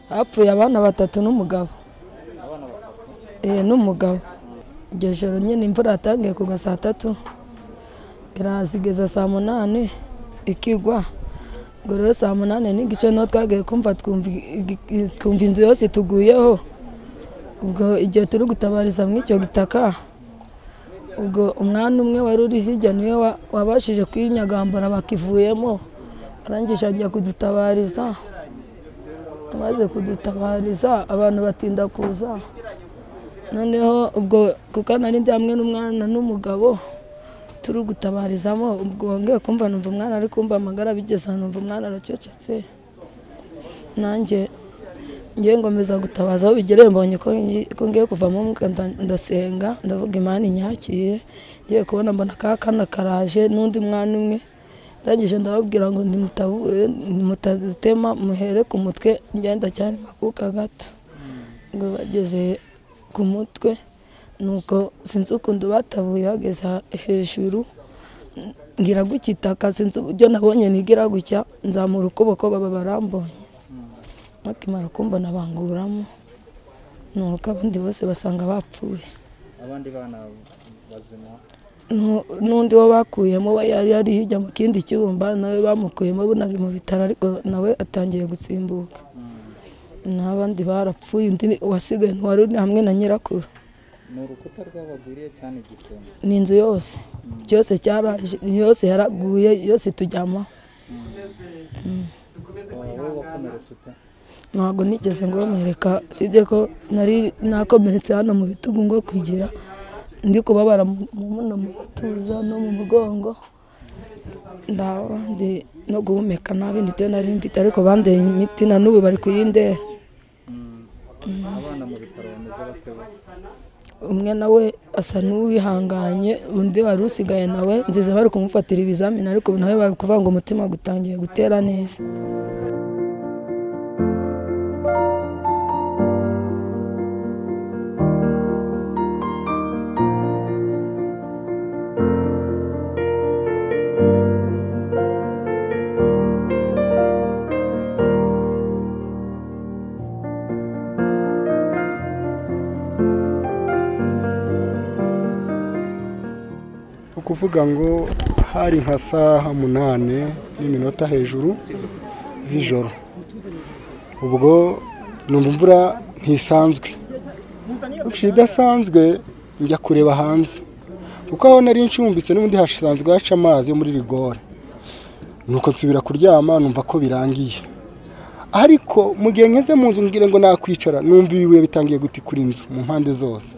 hapfuye abana batatu n'umugabo eh n'umugabo iryo joro nyine imvura yatangiye kugwa saa tatu iraza igeza saa munani ikigwa ubwo rero saa munani n'igice niho twagiye kumva twumva inzu yose ituguyeho ubwo igihe turi gutabariza mu icyo gitaka ubwo umwana umwe wari uri hirya niwe wabashije kwinyagambura bakivuyemo arangije ajya kudutabariza amaze kudutabariza abantu batinda kuza noneho ubwo kuko nari ndi hamwe n'umwana n'umugabo turi gutabarizamo ubwo wongeye kumva numva umwana ari kumva amagara bigeze ahantu numva umwana aracecetse nanjye ngiye ngomeza gutabaza aho bigereye mbonye ko ngiye kuvamo ndasenga ndavuga imana inyakire ngiye kubona mbona ka kana karaje n'undi mwana umwe ndangije ndababwira ngo ntimutabure mutatema muhere ku mutwe ngenda cyane makuka gato ngo bageze ku mutwe nuko sinzi ukuntu batabuye bageza hejuru ngira gutya itaka sinzi uburyo nabonye nigira gutya nzamura ukuboko baba barambonye bakimara kumbona banguramo nuko abandi bose basanga bapfuye abandi bana bazima n'undi wo bakuyemo we yari ari hirya mu kindi cyumba nawe bamukuyemo bunari mu bitaro ariko nawe atangiye gutsimbuka n'abandi barapfuye undi wasigaye ntiwari uri hamwe na nyirakuru ni urukuta rw'abaguriye cyane igisenge ni inzu yose cyose cyaraje yose yaraguye yose tujyamo wowe wakomeretse ute ntabwo nigeze ngomereka sibye ko nari nakomeretse hano mu bitugu ngo kugira ndi kubabara muno mu gatuza no mu mugongo ndabandi no guhumeka nabi nibyo nari mfite ariko bandeye imiti na n'ubu bari kuyindera abana mu bitaro bameze bate bo umwe nawe asa n'uwihanganye undi wari usigaye nawe nziza bari kumufatira ibizamini ariko ubu nawe bari kuvuga ngo umutima gutangiye gutera neza ukuvuga ngo hari nka saha munane n'iminota hejuru z'ijoro ubwo numva imvura ntisanzwe idasanzwe njya kureba hanze kuko aho nari ncumbitse n'ubundi hasanzwe haca amazi yo muri rigore nuko nsubira kuryama numva ko birangiye ariko mu gihe nkeze mu nzu mbwire ngo nakwicara numva ibibuye bitangiye gutikura inzu mu mpande zose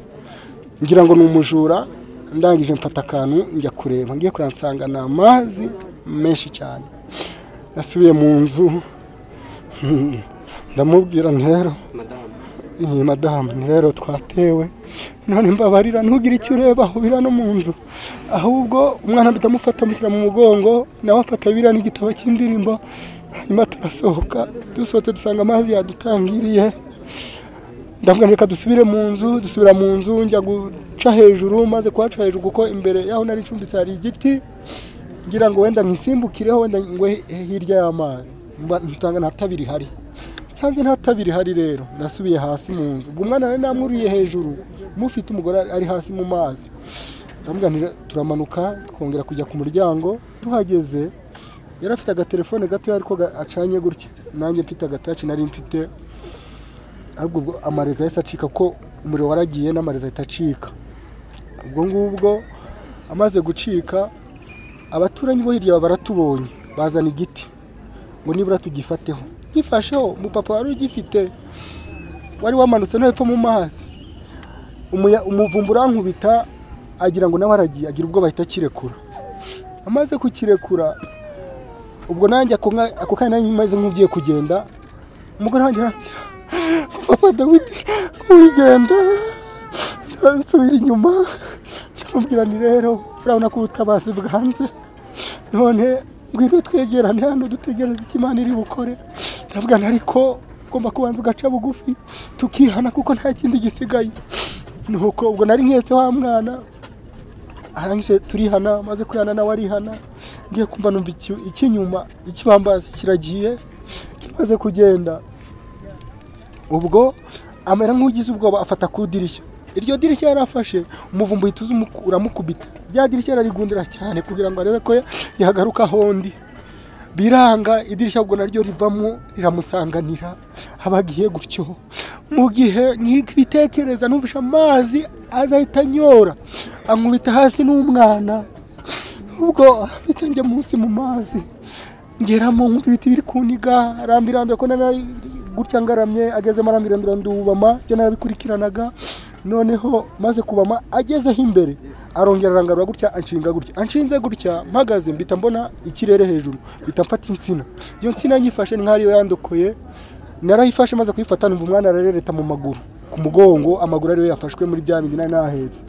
ngira ngo ni umujura ndangije mfata akantu njya kureba ngiye kureba nsanga ni amazi menshi cyane nasubiye mu nzu ndamubwira ni rero iyi madamu ni rero twatewe none mbabarira ntugire icyo ureba ubira no mu nzu ahubwo umwana ndamufata amushyira mu mugongo nawe afata biriya n'igitabo cy'indirimbo hanyuma turasohoka dusohotse dusanga amazi yadutangiriye ndabwira reka dusubire mu nzu dusubira mu nzu njya guca hejuru maze kuhaca hejuru kuko imbere y'aho nari icumbitse hari igiti ngira ngo wenda nkisimbukireho wenda ngwe hirya y'amazi nsanga nta tabi rihari nsanze nta tabi rihari rero nasubiye hasi mu nzu ubwo umwana nari namwuriye hejuru mufite umugore ari hasi mu mazi ndamubwira turamanuka twongera kujya ku muryango tuhageze yari afite agatelefone gatoya ariko acanye gutya nanjye mfite agataci nari mfite ahubwo ubwo amareza yahise acika ko umuriro waragiye n'amareza ahita acika ubwo ngubwo amaze gucika abaturanyi bo hirya baratubonye bazana igiti ngo nibura tugifateho nkifasheho umupapa wari ugifite wari wamanutse no hepfo mu mazi umuvumba urankubita agira ngo nawe aragiye agira ubwo bahita akirekura amaze kukirekura ubwo nanjye ako kanya nanjye maze nk'ugiye kugenda umugore wanjye arambwira papa dawidi wigenda nsubira inyuma ndamubwira ni rero urabona ko ubutabazi bwanze none ngwino twegerane hano dutegereze icyo imana iri bukore ndabwira ariko ugomba kubanza ugaca bugufi tukihana kuko nta kindi gisigaye nuko ubwo nari nketse wa mwana arangije turihana maze kwihana nawe arihana ngiye kumva numva icy'inyuma ikibambazi kiragiye kimaze kugenda ubwo amera nk'ugize ubwoba afata ku idirishya iryo dirishya yarafashe umuvumba uhita uza umuku- uramukubita rya dirishya yararigundira cyane kugira ngo arebe ko yagaruka hondi biranga idirishya ubwo naryo rivamo riramusanganira aba agiye gutyo mu gihe nkibitekereza numvishe amazi aza ahita anyora ankubita hasi n'umwana ubwo mpita njya munsi mu mazi ngeramo nkumva ibiti biri kuniga arambirambira ko nari gutya ngaramye agezemo arambirambira ndubama byo narabikurikiranaga noneho maze kubama agezeho imbere arongera arangarura gutya anshinga gutya anshinze gutya mpagaze mbita mbona ikirere hejuru mbita mfata insina iyo nsina nyifashe ni nkaho ariyo yandokoye narayifashe maze kuyifata numva umwana ararereta mu maguru ku mugongo amaguru ariyo yafashwe muri bya bindi nari nahetse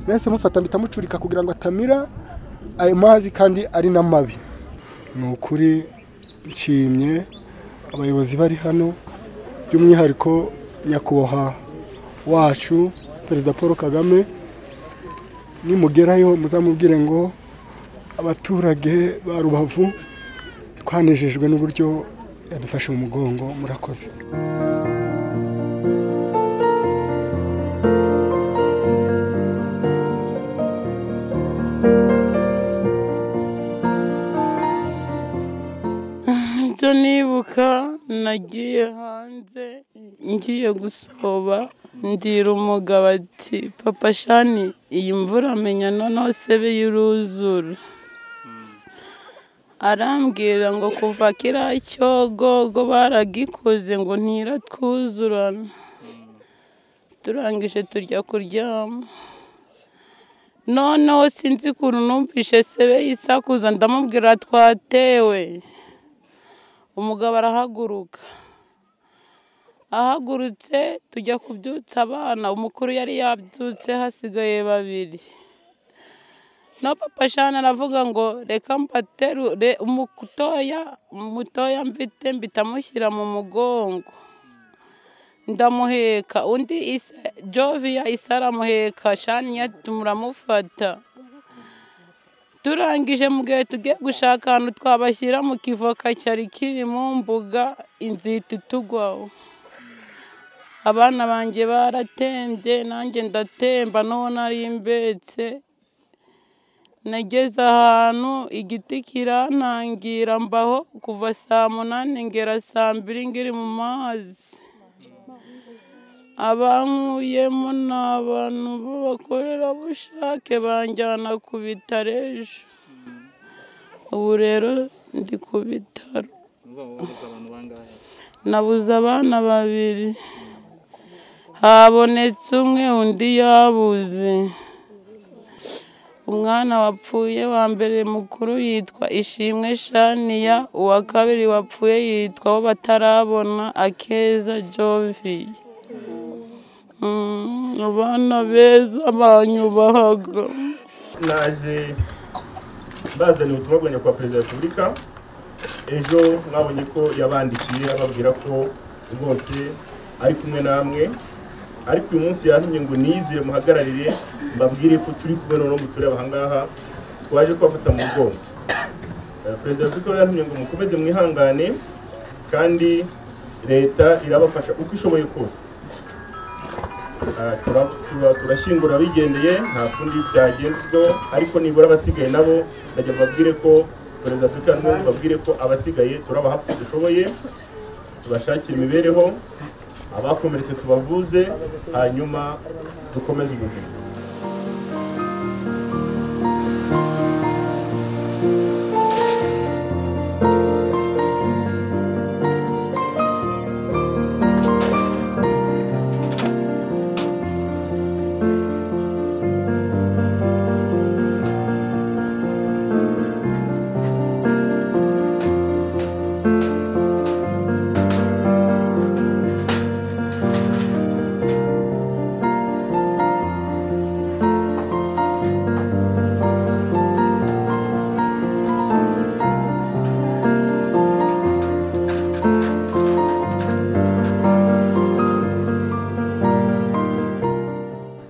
nahise mufata mpita mucurika kugira ngo atamira ayo mazi kandi ari n'amabi ni ukuri nshimye abayobozi bari hano by'umwihariko nyakubahwa wacu perezida paul kagame nimugerayo muzamubwire ngo abaturage ba rubavu twanejejwe n'uburyo yadufashe mu mugongo murakoze ibyo nibuka nagiye hanze ngiye gusoba ndira umugabo ati papa shani iyi mvura menya noneho sebe y'uruzura arambwira ngo kuva kiriya cyogogo baragikoze ngo ntiratwuzurana turangije tujya kuryama noneho sinzi ukuntu numvishe sebe yisakuza ndamubwira twatewe umugabo arahaguruka ahagurutse tujya kubyutsa abana umukuru yari yabyutse hasigaye babiri no papa shana aravuga ngo reka mbaterure umutoya umutoya mfite mbita amushyira mu mugongo ndamuheka undi isa joviya isa aramuheka shaniya turamufata turangije mu gihe tugiye gushaka ahantu twabashyira mu kivoka cyari kiri mu mbuga inzita itugwaho abana banjye baratembye nanjye ndatemba n'uwo nari mbetse nageze ahantu igiti kirantangira mbaho kuva saa munani ngera saa mbiri ngiri mu mazi abankuyemo ni abantu b'abakorerabushake banjyana ku bitaro ejo ubu rero ndi ku bitaro Uba wabuze abantu bangahe nabuze abana babiri habonetse umwe undi yabuze umwana wapfuye wa mbere mukuru yitwa ishimwe shaniya uwa kabiri wapfuye yitwa wo batarabona akeza joviye Mm, abana beza banyubahaga naje bazanye ubutumwa bwa nyakubahwa perezida wa repubulika ejo mwabonye ko yabandikiye ababwira ko rwose ari kumwe namwe ariko uyu munsi yantumye ngo nizire muhagararire mbabwire ko turi kumwe noneho mutureba ahangaha twaje kubafata mu bwonko Eh, perezida wa repubulika yantumye ngo mukomeze mwihangane kandi leta irabafasha uko ishoboye kose Ah, tura- tura- turashyingura abigendeye nta kundi byagenderwaho ariko nibura abasigaye nabo najya mbabwire ko perezida Kagame ngo babwire ko abasigaye turabaha uko dushoboye tubashakire imibereho abakomeretse tubavuze hanyuma dukomeze ubuzima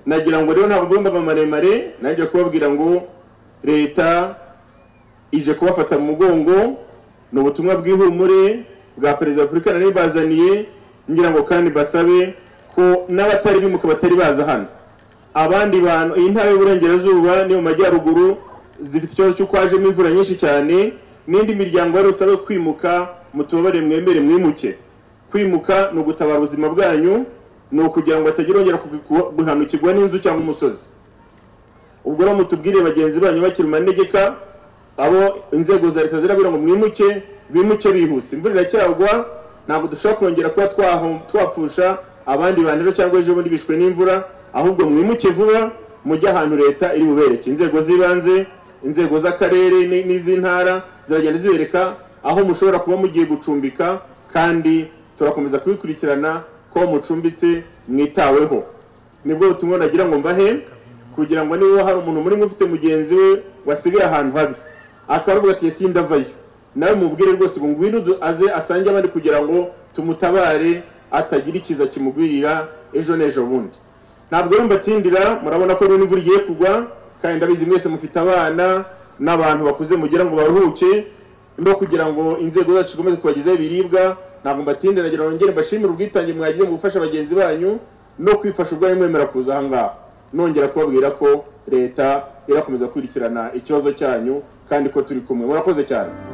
nagira ngo rero ntabwo ndumva maremare nanjye kubabwira ngo leta ije kubafata mu mugongo ni ubutumwa bw'ihumure bwa perezida wa repubulika nari bazaniye ngira ngo kandi basabe ko n'abatari bimuka batari baza hano abandi bantu iyi ntara y'uburengerazuba ni mu majyaruguru zifite ikibazo cy'uko hajemo imvura nyinshi cyane n'indi miryango yari usabwe kwimuka mutubabare mwemere mwimuke kwimuka ni ugutabara ubuzima bwanyu ni ukugira ngo batagira bongera kugu- guhanukirwa n'inzu cyangwa umusozi ubwo rero mutubwire bagenzi banyu bakiri mu manegeka abo inzego za leta zirabwira ngo mwimuke bimuke bihuse imvura iracyagwa ntabwo dushobora kongera kuba twaho- twapfusha abandi bantu ejo cyangwa ejo bundi bishwe n'imvura ahubwo mwimuke vuba mujye ahantu leta iri bubereke inzego z'ibanze inzego z'akarere ni- n'iz'intara ziragenda zibereka aho mushobora kuba mugiye gucumbika kandi turakomeza kubikurikirana ko mucumbitse mwitaweho nibwo butumwa nagira ngo mbahe kugira ngo niba hari umuntu muri mwe ufite mugenzi we wasigaye ahantu habi akavuga ati ese ndavayo nawe mubwire rwose ngo ngwino du- aze asange abandi kugira ngo tumutabare atagira ikiza kimugwirira ejo n'ejo bundi ntabwo rero mbatindira murabona ko rero imvura igiye kugwa kandi ndabizi mwese mufite abana n'abantu bakuze mugira ngo baruhuke no kugira ngo inzego zacu zikomeze kubagezaho ibiribwa ntabwo mbatindira nagira ngo ngere mbashimire ubwitange mwagize mu gufasha bagenzi banyu no kwifasha ubwanyu mwemera kuza aha ngaha nongera kubabwira ko leta irakomeza gukurikirana ikibazo cyanyu kandi ko turi kumwe murakoze cyane